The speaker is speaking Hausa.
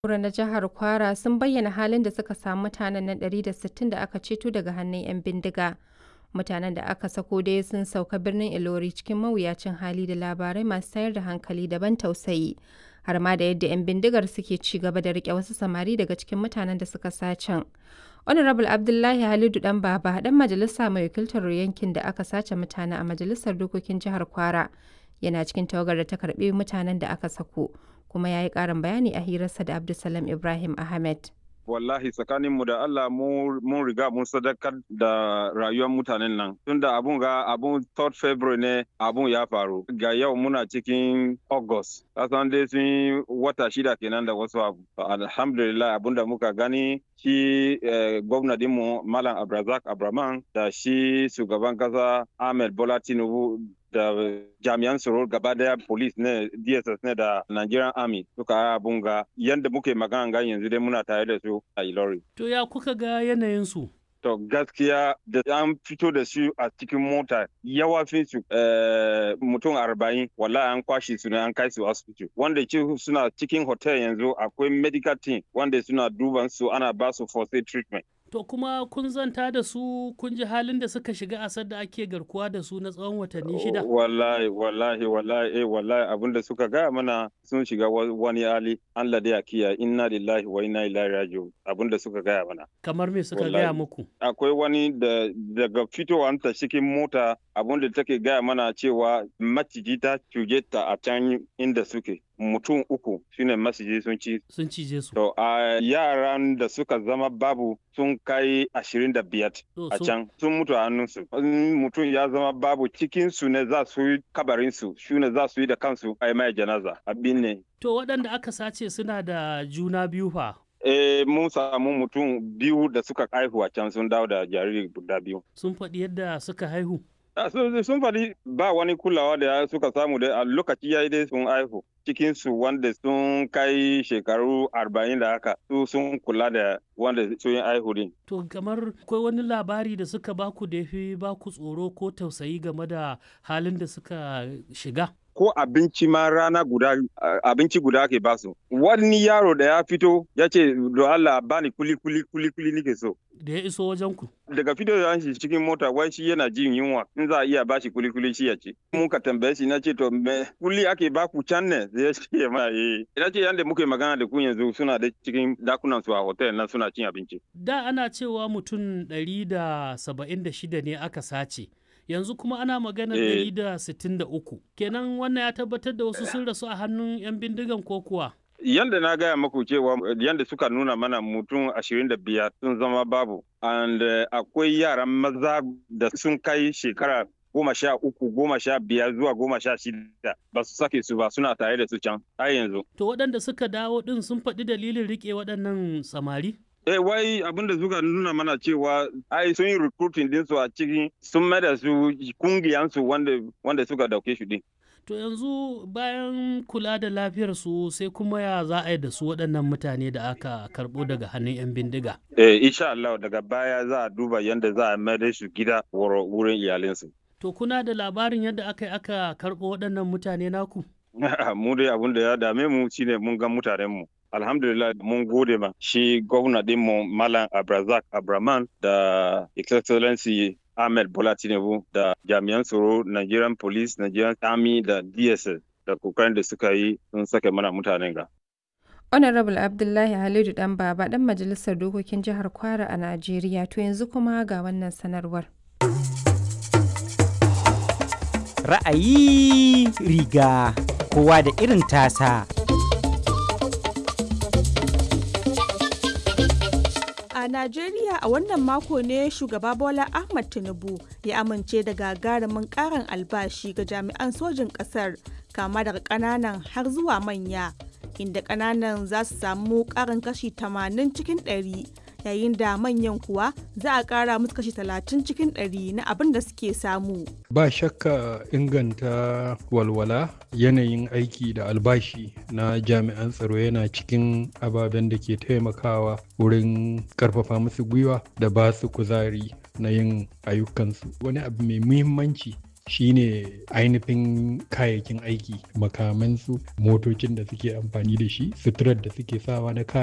Kura na jihar Kwara sun bayyana halin da suka samu mutanen nan 160 da aka ceto daga hannun 'yan bindiga. Mutanen da aka sako dai sun sauka birnin Ilori cikin mawuyacin hali da labarai masu tayar da hankali da ban tausayi. Har ma da yadda 'yan bindigar suke ci gaba da rike wasu samari daga cikin mutanen da suka sacen. Honorable Abdullahi Halidu Dan Baba dan majalisa mai wakiltar yankin da aka sace mutane a majalisar dokokin jihar Kwara yana cikin tawagar da ta karbi mutanen da aka sako kuma ya yi ƙarin bayani a hirarsa da Abdulsalam Ibrahim Ahmed. wallahi tsakaninmu da Allah mun riga mun sadakar da rayuwar mutanen nan tunda abun ga abun 3rd February ne abun ya faru ga yau muna cikin August kasan dai sun wata shida kenan da wasu abu alhamdulillah abun da muka gani shi gwamna dinmu Malam Abrazak Abraman da shi shugaban kasa Ahmed Bola Tinubu da jami'an tsaro gaba daya police ne dss ne da nigerian army suka yi abun ga yadda muke magana ga yanzu dai muna tare da su a ilori to ya kuka ga yanayin su to gaskiya da an fito da su a cikin mota yawafin su mutum arba'in wallahi an kwashe su ne an kai su asibiti wanda ke suna cikin hotel yanzu akwai medical team wanda suna duban su ana ba su first aid treatment To kuma kun zanta da su kun ji halin da suka shiga asar da ake garkuwa da su na tsawon watanni shida? Wallahi, wallahi, wallahi, eh, wallahi abin da suka gaya mana sun shiga wani hali Allah da ya kiya inna lillahi wa inna ilaihi raji'un abin da suka gaya mana. Kamar me suka gaya muku? Akwai wani da daga fitowar ta cikin mota abin da take gaya mana cewa maciji ta cuje ta a can inda suke. mutum uku shine masiji sun ci sun cije su to a yaran da suka zama babu sun kai ashirin da biyar a can sun mutu a hannunsu mutum ya zama babu cikin su ne za su yi kabarin su shi ne za su yi da kansu a mai janaza abin ne to waɗanda aka sace suna da juna biyu fa Eh, mun samu mutum biyu da suka haihu a can sun dawo da jariri guda biyu. Sun faɗi yadda suka haihu? sun faɗi ba wani kulawa da suka samu da a lokaci ya yi dai sun haihu cikinsu wanda sun kai shekaru arba'in da haka su sun kula da wanda sun yi haihu din. To kamar akwai wani labari da suka baku da fi baku tsoro ko tausayi game da halin da suka shiga? ko abinci ma rana guda abinci guda ake basu wani yaro da ya fito ya ce do Allah bani kuli kuli kuli kuli nike so da ya iso wajen ku daga fito da shi cikin mota wai shi yana jin yunwa in za a iya bashi kuli kuli shi ya ce mun ka tambaye shi na ce to me kuli ake baku can ne zai ce ma eh ina ce yanda muke magana da ku yanzu suna da cikin dakunan su a hotel nan suna cin abinci da ana cewa mutum 176 ne aka sace yanzu kuma ana magana ɗari da sittin da uku kenan wannan ya tabbatar da wasu sun rasu a hannun 'yan bindigan ko kuwa yanda na gaya maku cewa yanda suka nuna mana mutum ashirin da biyar sun zama babu and akwai yaran maza da sun kai shekara goma sha uku goma sha biyar zuwa goma sha shida ba su sake su ba suna tare da su can har yanzu to waɗanda suka dawo ɗin sun faɗi dalilin riƙe waɗannan samari Eh wai abin da suka nuna mana cewa ai sun yi recruiting din su a cikin sun mai da su kungiyansu wanda wanda suka dauke shi din. To yanzu bayan kula da lafiyar su sai kuma ya za a yi da su waɗannan mutane da aka karɓo daga hannun 'yan bindiga. Eh insha Allah daga baya za a duba yadda za a mai da su gida wurin iyalinsu. To kuna da labarin yadda aka yi aka karɓo waɗannan mutane naku? mu dai abin da ya dame mu shine mun ga mutanen mu. alhamdulillah mun gode ma shi gwamna dinmu malam abrazak abraman da excellency ahmed bola tinubu da jami'an tsaro nigerian police nigerian army da dss da kokarin da suka yi sun sake mana mutanen ga honorable abdullahi halidu dan baba dan majalisar dokokin jihar kwara a najeriya to yanzu kuma ga wannan sanarwar ra'ayi riga kowa da irin tasa A Najeriya a wannan mako ne shugaba Bola Ahmad Tinubu ya amince da gagarumin karin albashi ga jami'an sojin ƙasar kama daga ƙananan har zuwa manya inda ƙananan za su samu ƙarin kashi 80 cikin 100 yayin da manyan kuwa za a ƙara musu kashi 30 cikin 100 na abin da suke samu. Ba shakka inganta walwala yanayin aiki da albashi na jami'an tsaro yana cikin ababen da ke taimakawa wurin karfafa musu gwiwa da ba su kuzari na yin ayyukansu. Wani abu mai muhimmanci shine ainihin kayayyakin aiki makamansu motocin da suke amfani da shi suturar da suke sawa na kaya